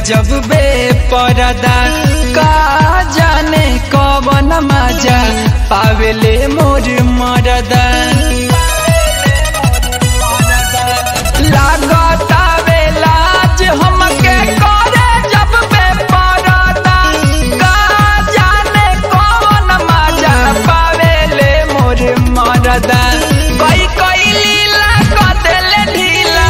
गजब बे परदा का जाने कवन मजा पावेले मोर मरदा लागतावे लाज हमके करे जब बे परदा का जाने कवन मजा पावेले मोर मरदा कोई कोई लीला कदेले ढीला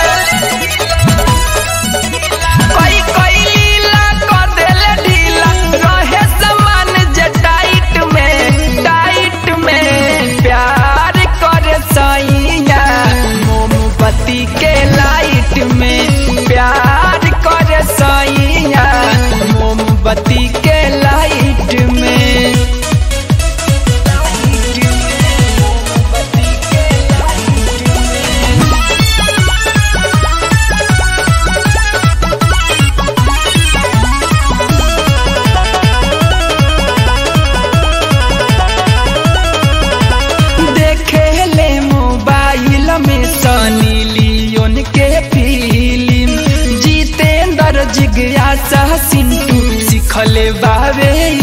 कोई कोई लीला कदेले ढीला रहे समान जे टाइट में टाइट में प्यार करे सैया मोमबत्ती के लाइट में प्यार करे सैया मोमबत्ती के लाइट में देखे ले मोबाइल में सनी लियोन के फिल्म जितेंद्र जिज्ञासा सिंटू सिखले बावे